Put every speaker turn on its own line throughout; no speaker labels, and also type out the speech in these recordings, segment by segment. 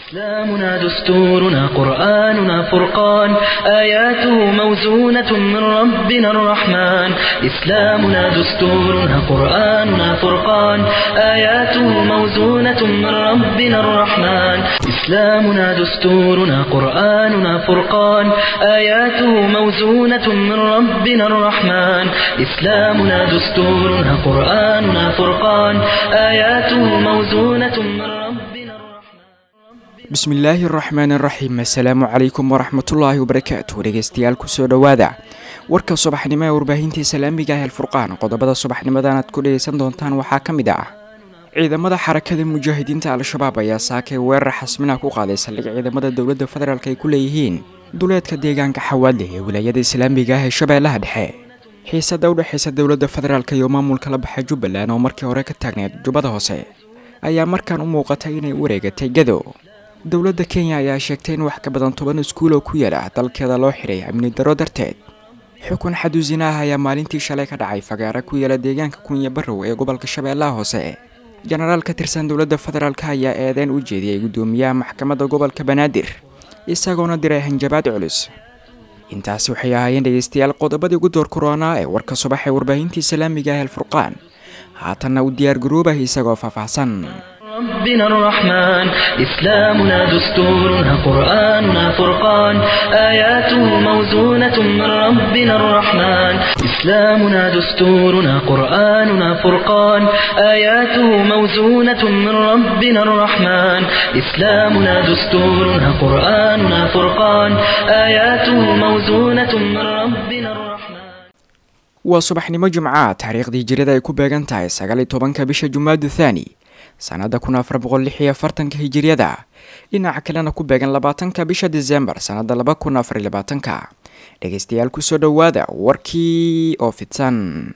إسلامنا دستورنا قرآننا فرقان آياته موزونة من ربنا الرحمن إسلامنا دستورنا قرآننا فرقان آياته موزونة من ربنا الرحمن إسلامنا دستورنا قرآننا فرقان آياته موزونة من ربنا الرحمن إسلامنا دستورنا قرآننا فرقان آياته موزونة من ربنا الرحمن
bismillaahi araxmaan araxiim assalaamu calaykum waraxmatullaahi wabarakaatu dhegeystayaal kusoo dhowaada warka subaxnimo ee warbaahinta islaamiga ah alfurqaan qodobada subaxnimadan aad ku dhegeysan doontaan waxaa ka mid ah ciidamada xarakada mujaahidiinta al-shabaab ayaa saakay weerar xasminaha ku qaaday saldhig ciidamada dowladda federaalk ay ku leeyihiin duleedka deegaanka xawaadle ee wilaayada islaamiga ah ee shabeellaha dhexe xiisada u dhexeysa dowladda federaalk iyo maamulka la baxa jubbaland oo markii hore ka taagneyd jubbada hoose ayaa markaan u muuqatay inay u wareegatay gado dowladda kenya ayaa sheegtay in wax ka badan toban iskuul oo ku yaala dalkeeda loo xiray amni daro darteed xukun xaduusina ah ayaa maalintii shalay ka dhacay fagaara ku yaala deegaanka kunya barrow ee gobolka shabeellaha hoose jenaraal ka tirsan dowladda federaalk ayaa eedeyn u jeediyey guddoomiyaha maxkamadda gobolka banaadir isagoona diray hanjabaad culus intaasi waxay ahaayeen dhegeystayaal qodobadii ugu door koronaa ee warka subax ee warbaahinta islaamiga ah alfurqaan haatanna u diyaargaroobah isagoo faahfaahsan
ربنا الرحمن إسلامنا دستورنا قرآننا فرقان آياته موزونة من ربنا الرحمن إسلامنا دستورنا قرآننا فرقان آياته موزونة من ربنا الرحمن إسلامنا دستورنا قرآننا فرقان آياته موزونة من ربنا الرحمن
waa subaxnimo jimca taariikhdii jirada ay ku beegan tahay sagaal iyo tobanka bisha jumaadu thaani sanada kun afar boqol lix iyo afartanka hijiryada dhinaca kalena ku beegan labaatanka bisha disembar sanada laba kun afar iyo labaatanka dhegeystayaal kusoo dhowaada warkii oo fidsan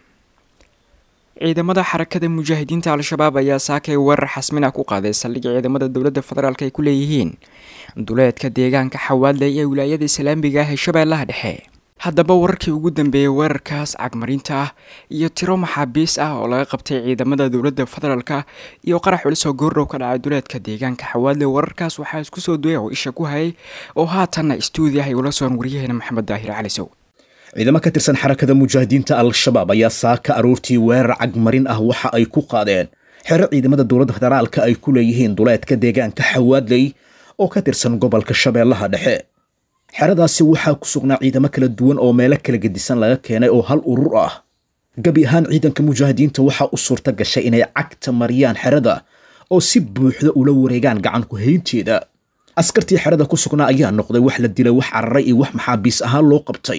ciidamada xarakada mujaahidiinta al-shabaab ayaa saakay weerar xasmina ku qaaday saldhig ciidamada dowladda federaalk ay ku leeyihiin duleedka deegaanka xawaadle ee wilaayada islaamiga ah ee shabeellaha dhexe haddaba wararkii ugu dambeeyey weerarkaas cagmarinta ah iyo tiro maxaabiis ah oo laga qabtay ciidamada dowladda federaalka iyo qarax culis oo goordhow ka dhacay duleedka deegaanka xawaadle wararkaas waxaa isku soo duway oo isha ku hayay oo haatanna istuudiah ay ula soon waryaheena maxamed daahir calisow
ciidamo ka tirsan xarakada mujaahidiinta al-shabaab ayaa saaka aroortii weerar cagmarin ah waxa ay ku qaadeen xero ciidamada dowladda federaalka ay ku leeyihiin duleedka deegaanka xawaadley oo ka tirsan gobolka shabeellaha dhexe xeradaasi waxaa ku sugnaa ciidamo kala duwan oo meelo kala gedisan laga keenay oo hal urur ah gebi ahaan ciidanka mujaahidiinta waxaa u suurta gashay inay cagta mariyaan xerada oo si buuxda ula wareegaan gacan ku haynteeda askartii xerada ku sugnaa ayaa noqday wax la dilay wax cararay iyo wax maxaabiis ahaan loo qabtay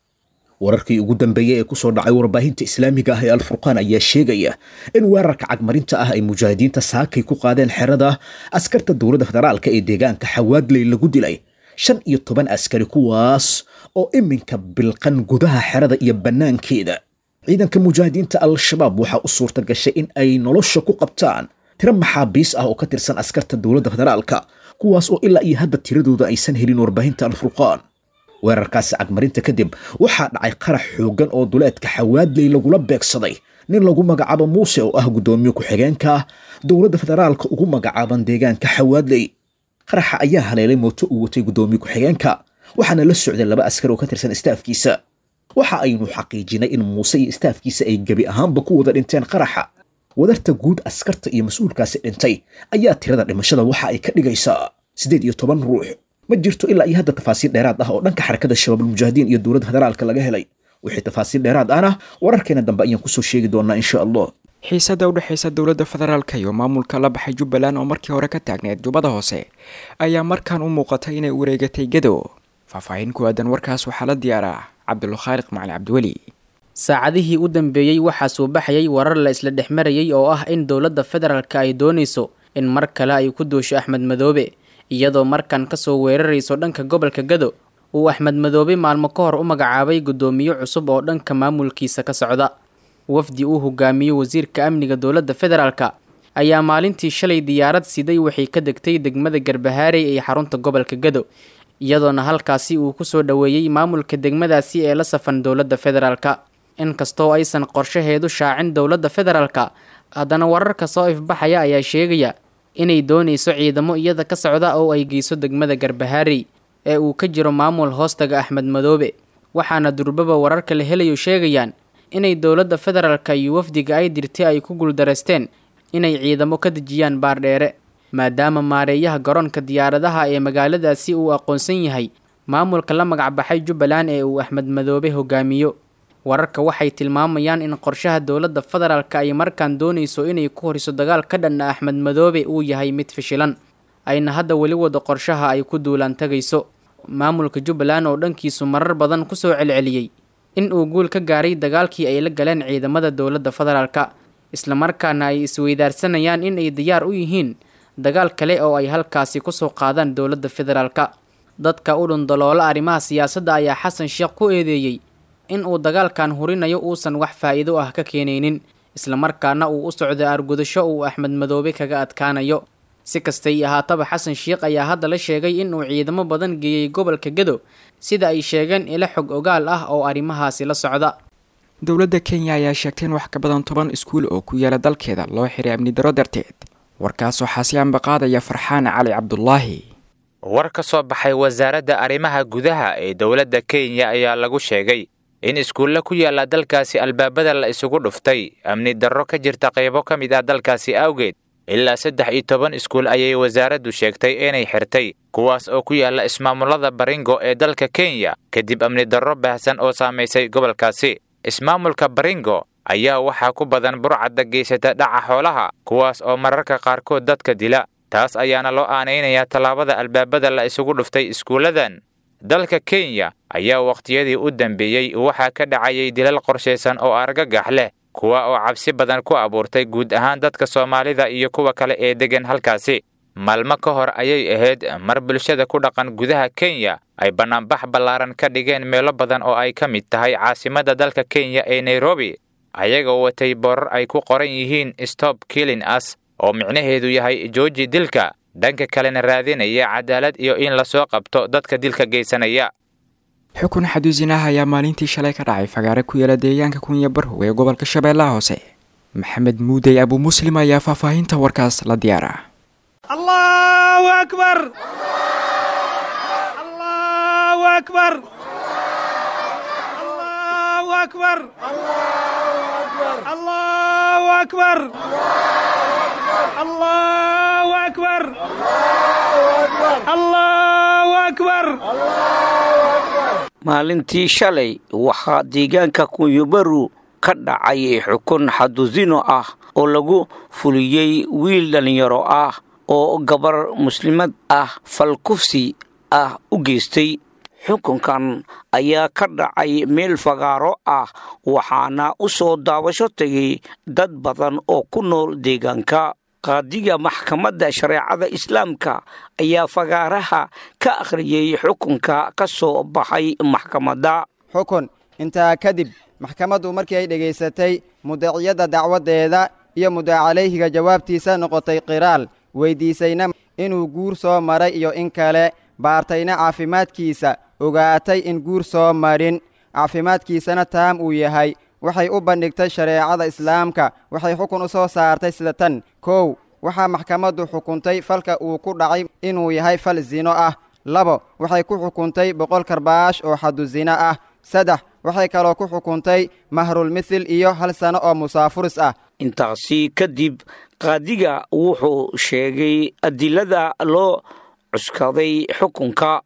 wararkii ugu dambeeyey ee kusoo dhacay warbaahinta islaamiga ah ee alfurqaan ayaa sheegaya in weerarka cagmarinta ah ay mujaahidiinta saakay ku qaadeen xerada askarta dowladda federaalka ee deegaanka xawaadley lagu dilay shan iyo toban askari kuwaas oo iminka bilqan gudaha xerada iyo bannaankeeda ciidanka mujaahidiinta al-shabaab waxaa u suurta gashay in ay nolosha ku qabtaan tiro maxaabiis ah oo ka tirsan askarta dowladda federaalka kuwaas oo ilaa iyo hadda tiradooda aysan helin warbaahinta alfurqaan weerarkaasi cagmarinta kadib waxaa dhacay qarax xooggan oo duleedka xawaadley lagula beegsaday nin lagu magacaabo muuse oo ah guddoomiye ku-xigeenka dowladda federaalka ugu magacaaban deegaanka xawaadley qaraxa ayaa haleelay mooto uu watay guddoomiye ku-xigeenka waxaana la socday laba askar oo ka tirsan istaafkiisa waxa aynu xaqiijinay in muuse iyo istaafkiisa ay gebi ahaanba ku wada dhinteen qaraxa wadarta guud askarta iyo mas-uulkaasi dhintay ayaa tirada dhimashada waxa ay ka dhigaysaa siddeed iyo toban ruux ma jirto ilaa iyo hadda tafaasiil dheeraad ah oo dhanka xarakada shabaabulmujaahidiin iyo dowladda federaalka laga helay wixii tafaasiil dheeraad ahna wararkeena dambe ayaan kusoo sheegi doonaa insha allah
xiisada u dhexeysa dowladda federaalka iyo maamulka la baxay jubbaland oo markii hore ka taagneed jubbada hoose ayaa markaan u muuqatay inay wareegatay gado faahfaahin ku aadan warkaas waxaa la diyaaraa cabdulkhaaliq macali cabdiweli
saacadihii u dambeeyey waxaa soo baxayay warar la isla dhex marayay oo ah in dowladda federaalka ay doonayso in mar kale ay ku duusho axmed madoobe iyadoo markan kasoo weerarayso dhanka gobolka gado uu axmed madoobe maalmo ka hor u magacaabay guddoomiye cusub oo dhanka maamulkiisa ka socda wafdi uu hogaamiyo wasiirka amniga dowladda federaalka ayaa maalintii shalay diyaarad siday waxay ka degtay degmada garbahaarey ee xarunta gobolka gado iyadoona halkaasi uu kusoo dhoweeyey maamulka degmadaasi ee la safan dowladda federaalka inkastoo aysan qorshaheedu shaacin dowladda federaalka haddana wararka soo ifbaxaya ayaa sheegaya inay doonayso ciidamo iyada ka socda oo ay geyso degmada garbahaarey ee uu ka jiro maamul hoostaga axmed madoobe waxaana durbaba wararka la helayo sheegayaan inay dowladda federaalka iyo wafdiga ay dirtay ay ku guuldareysteen inay ciidamo ka dejiyaan baardheere maadaama maareeyaha garoonka diyaaradaha ee magaaladaasi uu aqoonsan yahay maamulka la magacbaxay jubbaland ee uu axmed madoobe hogaamiyo wararka waxay tilmaamayaan in qorshaha dowladda federaalka ay markaan doonayso inay ku horiso dagaal ka dhanna axmed madoobe uu yahay mid fishilan ayna hadda weli wada qorshaha ay ku duulaan tagayso maamulka jubbaland oo dhankiisu marar badan kusoo celceliyey in uu guul ka gaaray dagaalkii ay la galeen ciidamada dowladda federaalka islamarkaana ay isweydaarsanayaan in ay diyaar u yihiin dagaal kale oo ay halkaasi kusoo qaadaan dowladda federaalka dadka u dhundaloola arrimaha siyaasadda ayaa xasan sheekh ku eedeeyey in uu dagaalkan hurinayo uusan wax faa'iido ah ka keenaynin islamarkaana uu u socdo argudasho uu axmed madoobe kaga adkaanayo si kastay ahaataba xasan sheekh ayaa hadda la sheegay in uu ciidamo badan geeyey gobolka gedo sida ay sheegeen ilo xog ogaal ah oo arrimahaasi la socda
dowladda kenya ayaa sheegtay in wax ka badan toban iskuul oo ku yaala dalkeeda loo xiray amni daro darteed warkaas waxaa si ambaqaadaya farxaan cali cabdulaahi
war ka soo baxay wasaaradda arrimaha gudaha ee dowladda kenya ayaa lagu sheegay in iskuulla ku yaalla dalkaasi albaabada la isugu dhuftay amni darro ka jirta qaybo ka mid ah dalkaasi awgeed ilaa saddex iyo toban iskuul ayay wasaaraddu sheegtay inay xirtay kuwaas oo ku yaalla ismaamullada baringo ee dalka kenya kadib amni darro baahsan oo saamaysay gobolkaasi ismaamulka baringo ayaa waxaa ku badan burcadda geysata dhaca xoolaha kuwaas oo mararka qaarkood dadka dila taas ayaana loo aanaynayaa tallaabada albaabada la isugu dhuftay iskuulladan dalka kenya ayaa wakhtiyadii u dambeeyey waxaa ka dhacayay dilal qorshaysan oo argagax leh kuwa oo cabsi badan ku abuurtay guud ahaan dadka soomaalida iyo kuwa kale ee deggan halkaasi maalmo ka hor ayay ahayd mar bulshada ku dhaqan gudaha kenya ay bannaanbax ballaaran ka dhigeen meelo badan oo ay ka mid tahay caasimadda dalka kenya ee nairobi ayagoo watay boorar ay ku qoran yihiin stop killing us oo micnaheedu yahay jooji dilka dhanka kalena raadinaya cadaalad iyo in lasoo qabto dadka dilka geysanaya
xukun xaduusinaha ayaa maalintii shalay ka dhacay fagaare ku yaala deegaanka kunya barhow ee gobolka shabeellaha hoose maxamed muudey abu muslim ayaa faahfaahinta warkaas la diyaara
allahu akbar allahu akbar allahu akbar allahu akbar allahu akbar allahu akbar
maalintii shalay waxaa deegaanka kunyabaru ka dhacay xukun xadusino ah oo lagu fuliyey wiil dhallinyaro ah oo gabar muslimad ah falkufsi ah u geystay xukunkan ayaa ka dhacay meel fagaaro ah waxaana u soo daawasho tegay dad badan oo ku nool deegaanka qaadiga maxkamadda shareecada islaamka ayaa fagaaraha ka akhriyey xukunka ka soo baxay maxkamadda
xukun intaa kadib maxkamaddu markii ay dhegaysatay mudaciyadda dacwaddeeda iyo mudacalayhiga jawaabtiisa noqotay qiraal weyddiisayna inuu guur soo maray iyo in kale baartayna caafimaadkiisa ogaatay in guur soo marin caafimaadkiisana taam uu yahay waxay u bandhigtay shareecada islaamka waxay xukun u soo saartay sida tan kow waxaa maxkamaddu xukuntay falka uu ku dhacay inuu yahay fal zino ah labo waxay ku xukuntay boqol karbaash oo xadu zino ah saddex waxay kaloo ku xukuntay mahrulmithil iyo hal sano oo musaafuris ah
intaasi kadib qaadiga wuxuu sheegay adilada loo cuskaday xukunka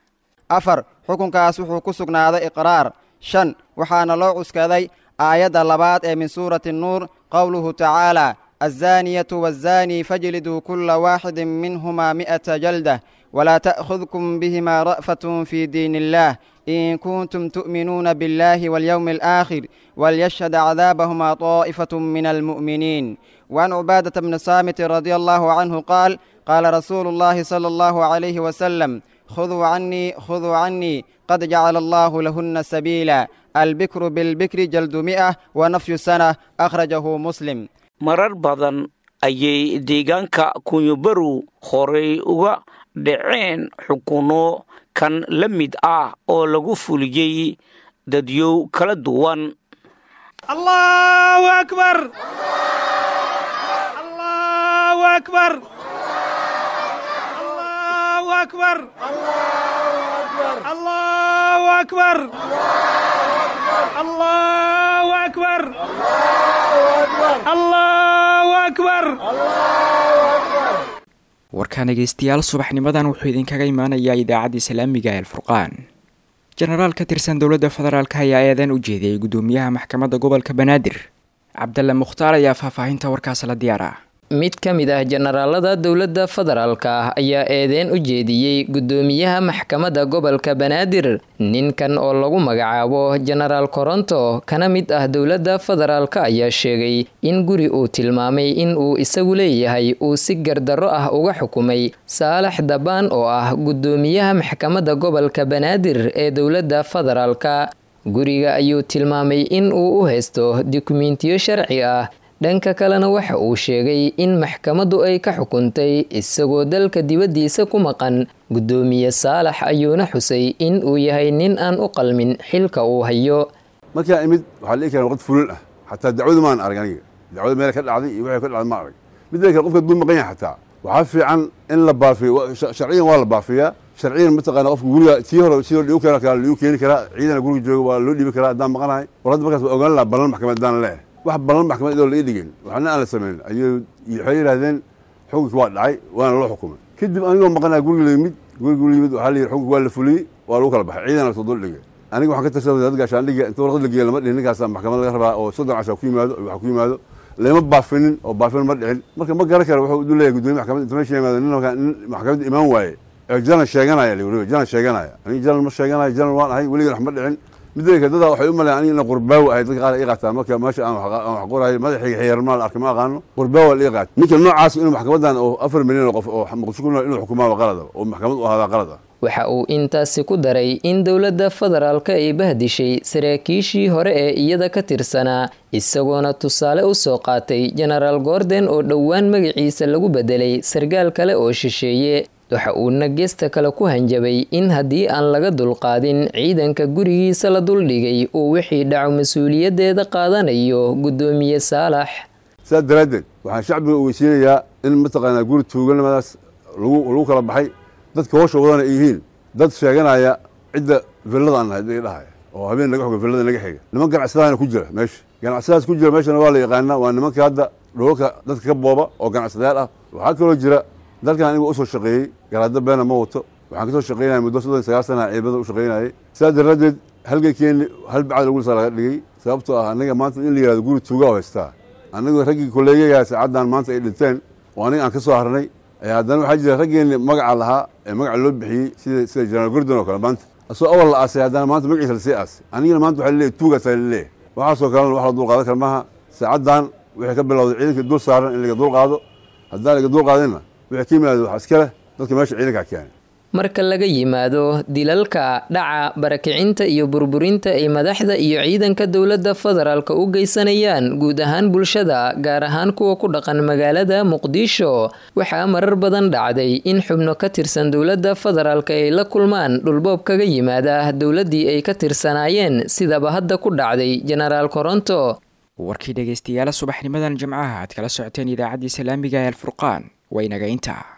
afar xukunkaas wuxuu ku sugnaaday iqraar shan waxaana loo cuskaday aayadda labaad ee min suurati nuur qowluhu tacaala azzaaniyatu waazzaanii fajliduu kulla waaxidin minhumaa mi'ata jaldah walaa ta'khudkum bihimaa ra'fatun fii diin illaah in kuntum tu'minuuna biاllaahi waاlyowmi alaakhir walyashhad cadaabahumaa طaa'ifatu min almu'miniin وعن عبادة بن صامت رضي الله عنه قال قال رسول الله صلى الله عليه وسلم خذوا عني خذوا عني قد جعل الله لهن سبيلا البكر بالبكر جلد مئة ونفي سنة أخرجه مسلم
marar badan ayay deegaanka kunyabaru horay uga dhaceen xukuno kan la mid ah oo lagu fuliyey dadyow kala duwan
allahu akbar allahu akbar أكبر الله أكبر الله أكبر الله أكبر
warkaan dhegeystayaal subaxnimadan wuxuu idinkaga imaanayaa idaacadda islaamiga ee alfurqaan jenaraal ka tirsan dowladda federaalk ayaa eedan u jeediyey guddoomiyaha maxkamadda gobolka banaadir cabdalle mukhtaar ayaa faahfaahinta warkaas la diyaar ah
mid ka mid ah jenaraalada dowladda federaalka ah ayaa eedeen u jeediyey guddoomiyaha maxkamadda gobolka banaadir ninkan oo lagu magacaabo jenaraal koronto kana mid ah dowladda federaalk ayaa sheegay in guri uu tilmaamay in uu isagu leeyahay uu si gardarro ah uga xukumay saalax dabaan oo ah guddoomiyaha maxkamadda gobolka banaadir ee dowladda federaalka guriga ayuu tilmaamay in uu u haysto dukumentiyo sharci ah dhanka kalena waxa uu sheegay in maxkamaddu ay ka xukuntay isagoo dalka dibaddiisa ku maqan guddoomiye saalax ayuuna xusay in uu yahay nin aan u qalmin xilka uu hayo
markaa imid waxaa la ii keenay waqti fulin ah xataa dacwadu maan arag aniga dacwada meel ka dhacday iyo waxay ka dhacday ma arag midda kale qofka duu maqan yahay xataa waxaa fiican in la baafiyo sharciyan waa la baafiyaa sharciyan mataqaana qofka guriga tii hore sidoo dhigu keena kara ligu keeni karaa ciidana guriga jooga waa loo dhiibi karaa haddaan maqanahay war hadda markaas waa ogaan lahaa ballan maxkamad haddaan leeh wax ballan maxkamad idoo la ii dhigin waxna aan la samayn ayuu waxay yidhahdeen xukunkii waa dhacay waana loo xukumay kadib anigoo maqanaa guriga la yimid guriga la yimid waxaa la yidhi xukunki waa la fuliyey waa lagu kala baxay ciidana lasoo dul dhigay aniga waxaan ka tirsan wasaaradda gaashaandhiga inta warqad la geeya lama dhihin ninkaasaa maxkamad laga rabaa oo soddon casha ku yimaado waxa ku yimaado lama baafinin oo baafin ma dhicin marka ma garan kara wuxuu u leeyahay gudoomiye maxkamad inta meesha yimaado nin nin maxkamadda imaan waaye ee jalan sheeganaya la weliba jalan sheeganaya aniga jalan ma sheeganayo jalan waan ahay weligan wax ma dhicin midda kale dadaa waxay u maleeyaan aniga ina qurbaawo ahay dadka qaar ii qaataan marka meesha aan wax qorahay madaxayga xiyarmaa la arkay ma aqaano qurbaawo la ii qaat ninka noocaas inuu maxkamadan oo afar milyan oo qof oo muqdisho ku nool inuu xukumaa qalada oo maxkamad u ahaadaa qalada
waxa uu intaasi ku daray in dowladda federaalka ay bahdishay saraakiishii hore ee iyada ka tirsanaa isagoona tusaale u soo qaatay jenaraal gordon oo dhowaan magaciisa lagu bedelay sargaal kale oo shisheeye waxa uuna geesta kale ku hanjabay in haddii aan laga dulqaadin ciidanka gurigiisa la duldhigay uu wixii dhaco mas-uuliyaddeeda qaadanayo guddoomiye saalax
sidaas daraaddeed waxaan shacbiga ogeysiinayaa in mataqaanaa guri tuuganimadaas lagu kala baxay dadka hoosha wadana ay yihiin dad sheeganaya cidda villada aan nahay dhahaya oo habeen naga xoga villada naga xiga niman ganacsadaana ku jira meesha ganacsadaas ku jira meeshana waa la yaqaanaa waa nimanka hadda dhoolka dadka ka booba oo ganacsadayaal ah waxaa kaloo jira dalkan aniga usoo shaqeeyey garaado beena ma wato waxaan kasoo shaqeynaya muddo soddon sagaal sana ciidamada u shaqeynayay sidaas daraaddeed halgankeeni hal bacad lagu lisaa laga dhigay sababtoo ah aniga maanta in la yihahdo guri tuuga oo haystaa anigu raggii kolleeyagaa saacaddan maanta ay dhinteen oo aniga aan ka soo harnay haddana waxaa jira raggeeni magaca lahaa ee magaca loo bixiyey sida sida jenaraal gordon oo kale maanta asoo awal la aasay haddana maanta magaciisa lasii aasay anigana maanta waxaa laleeyahy tuugaasaa laleeyahay waxaasoo kalena wax la dulqaadan kara maaha saacaddan wixii ka bilowday ciidankii dul saaran in laga dulqaado haddaan laga dulqaadinna wixii ka yimaado waxaa iska leh dadka meesha ciidankaa keenay
marka laga yimaado dilalka dhaca barakicinta iyo burburinta ay madaxda iyo ciidanka dowladda federaalka u geysanayaan guud ahaan bulshada gaar ahaan kuwa ku dhaqan magaalada muqdisho waxaa marar badan dhacday in xubno ka tirsan dowladda federaalka ay la kulmaan dhulboob kaga yimaada dowladdii ay ka tirsanaayeen sidaba hadda ku dhacday jenaraal koronto
warkii dhegeystayaala subaxnimadan jimcaha aad kala socoteen idaacaddii islaamiga ee alfurqaan waynaga intaa